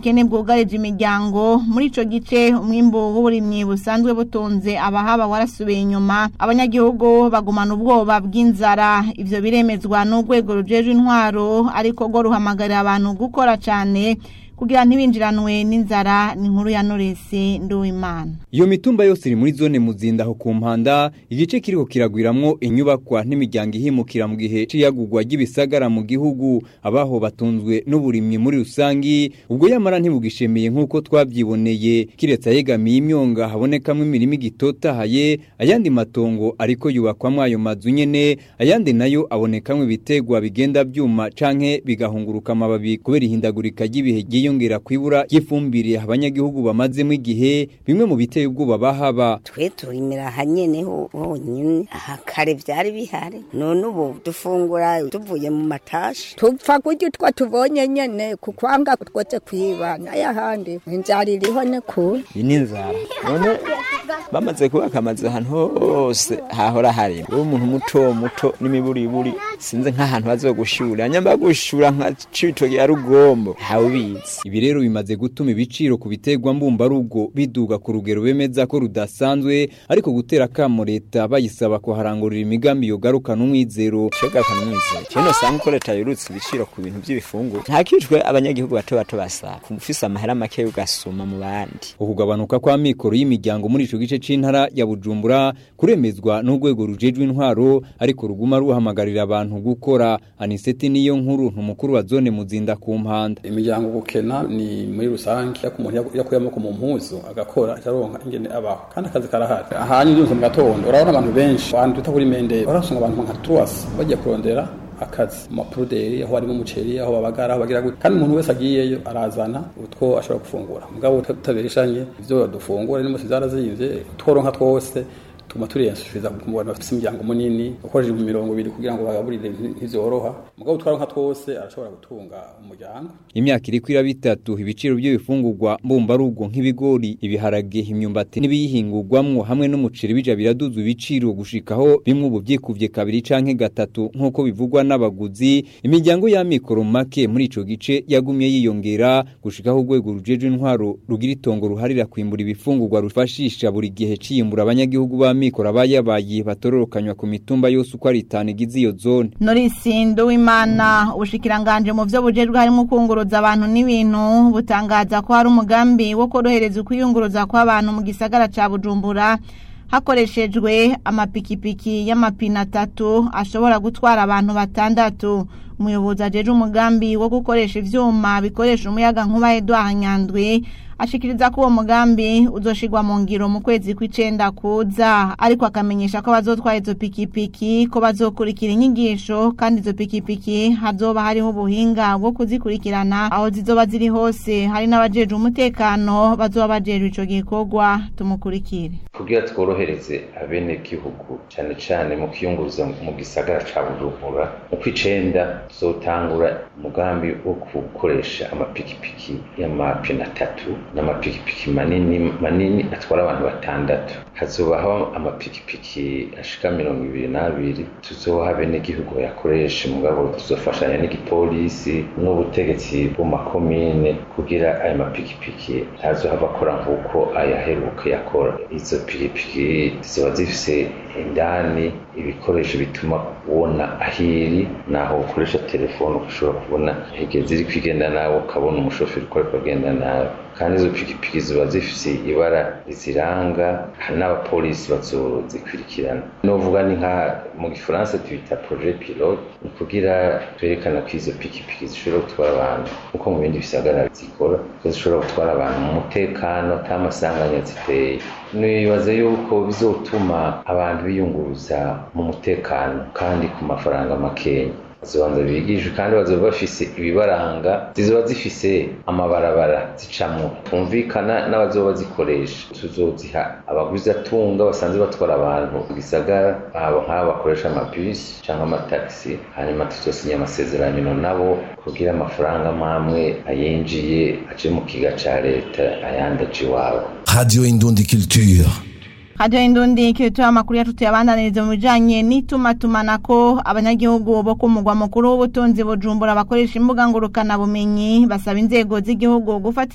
ubukene bwugarije imiryango muri ico gice umwimbu w'uburimyi busanzwe butunze abahaba warasubiye inyuma abanyagihugu bagumana ubwoba bw'inzara ivyo biremezwa n'urwego rujejwe intwaro ariko rwo ruhamagarira abantu gukora cane kugira ntibinjiranwe n'inzara ni inkuru ya Noresi Nduwimana Iyo mitumba yose iri muri zone muzinda aho ku mpanda igice kiriko kiragwiramwo inyubakwa n'imiryango ihimukira mu gihe c'iyagurwa ry'ibisagara mu gihugu abaho batunzwe n'uburimyi muri rusangi ubwo yamara ntibugishemeye nk'uko twavyiboneye kiretse ayegamiye imyonga habonekamwo imirima igitotahaye ayandi matongo ariko yubakwamwo ayo mazu nyene ayandi nayo abonekamwo ibitegwa bigenda vyuma canke bigahunguruka amababi kubera ihindagurika ry'ibihe ryiyongera kwibura ry'ifumbire abanyagihugu bamazemo igihe bimwe mu biteye ubwoba bahaba twe turimira hanyene ho- honyine aha kare vyari bihari none ubu dufungura tuvuye mu matashi tupfa kurya utwo tubonye nyene kukwanga twose kwiba n'ayahandi inzara iriho ni kure iyi ni inzara none bamaze kubaka amazu ahantu hose hahora hari wowe umuntu muto muto n'imiburiburi sinzi nk'ahantu bazogushura nyamba gushura nka cibitoki ya rugombo ntawubizi ibi rero bimaze gutuma ibiciro ku biterwa mbumbarugo biduga ku rugero bemeza ko rudasanzwe ariko gutera kamo leta bayisaba kuharangurira imigambi yogarukana umwizero cyogarukana umwizero kino usanga uko leta yurutse ibiciro ku bintu by'ibifungurwa ntakijwe abanyagihugu bato bato basaba ufise amahera make ugasuma mu bandi ukugabanuka kwa mikoro y'imiryango muri ico gice c'intara ya Bujumbura kuremezwa n'urwego rujejwe intwaro ariko ruguma ruhamagarira abantu gukora aniseti niyo nkuru ntumukuru wa zone muzinda ku mpanda imiryango gukena ni muri rusange ariko umuntu yakuye amaboko mu mpuzu agakora aronka ingene abaho kandi akazi karahari ahanyu byose mu gatondo urabona abantu benshi abantu twita kuri mendere urasanga abantu nka truwasi bagiye kurondera akazi mu mapuruderi aho harimo umuceri aho babagara aho bagira gute kandi umuntu wese agiyeyo arazana utwo ashobora gufungura mugabo tutabeshanye ivyo dufungura n'imose zarazimvye tworonka twose tuma turiyasubiza ku bantu bafite imiryango munini ukoresheje mu mirongo ibiri kugira ngo bagaburire ntivyoroha mugabo twaronka twose arashobora gutunga umuryango imyaka iri kwira bitatu ibiciro by'ibifungurwa mbumbarugo nk'ibigori ibiharage imyumbati n'ibiyihingurwamwo hamwe n'umuceri bija biraduzwa ibiciro gushikaho bimwe ubu vyikuvye kabiri canke gatatu nk'uko bivugwa n'abaguzi imiryango y'amikoro make muri ico gice yagumye yiyongera gushikaho urwego rujejwe intwaro rugira itongo ruharira kwimbura ibifungurwa rufashisha buri gihe ciyimbura abanyagihugu b'amikoro abayabaye batororokanywa ku mitumba yose uko ari itanu igize iyo zone Norisi Nduwimana ubushikiranganje mu vyo bujejwe harimo kunguruza abantu n'ibintu butangaza ko hari umugambi wo korohereza ukwiyunguruza kw'abantu mu gisagara ca Bujumbura hakoreshejwe amapikipiki y'amapine atatu ashobora gutwara abantu batandatu umuyobozi ajeje umugambi wo gukoresha ivyuma bikoresha umuyaga nkuba Edouard Nyandwi ashikiriza ko uwo mugambi uzoshirwa mu ngiro mu kwezi kw'icenda kuza ariko akamenyesha ko bazotwara izo pikipiki ko bazokurikira inyigisho kandi izo pikipiki hazoba hariho ubuhinga bwo kuzikurikirana aho zizoba ziri hose hari n'abajejwe umutekano bazoba bajejwe ico gikorwa tumukurikire kugira tworohereze abenegihugu cane cane mu kwiyunguruza mu gisagara ca bujumbura mu kw'icenda tuzotangura umugambi wo gukoresha amapikipiki y'amapine atatu n'amapikipiki manini manini atwara abantu batandatu hazobaho amapikipiki ashika mirongo ibiri n'abiri tuzoha abenegihugu bayakoresha mugabo tuzofashanya n'igipolisi n'ubutegetsi bw'amakomine kugira ayo mapikipiki ntazohava akora nk'uko ayaheruka yakora izo pikipiki ziba zifise indani ibikoresho bituma ubona ahiri naho ukoresha telefone ushobora kubona hegeze ziri kwigenda nawe ukabona umushoferi uko ariko agenda nawe kandi izo pikipiki ziba zifise ibara riziranga hari n'abapolisi bazozikurikirana novuga ni nka mu gifaransa twita projet pilote ni kugira twerekana ko izo pikipiki zishobora gutwara abantu nkuko mu bindi bisagara zikora ko zishobora gutwara abantu mu mutekano ata masanganya ziteye nibaza yuko bizotuma abantu biyunguruza mu mutekano kandi ku mafaranga makenya bazobanza bigishwe kandi bazoba bafise ibibaranga zizoba zifise amabarabara zicamwo twumvikana n'abazoba bazikoresha tuzoziha abaguzatunga basanzwe batwara abantu mu gisagara abo nk'abo bakoresha amabisi cyangwa amatagisi hanyuma tuzosinya amasezerano nabo kugira amafaranga mamwe ayinjiye aje mu kiga ca leta ayandi aje iwabo Radio Indundi Culture. Radio Indundi kiritoa amakuru yacu tuyabandaniriza mu bijanye n'itumatumanako abanyagihugu bo ku mugwa mukuru w'ubutunzi Bujumbura bakoresha imbuga ngurukana bumenyi basaba inzego z'igihugu gufata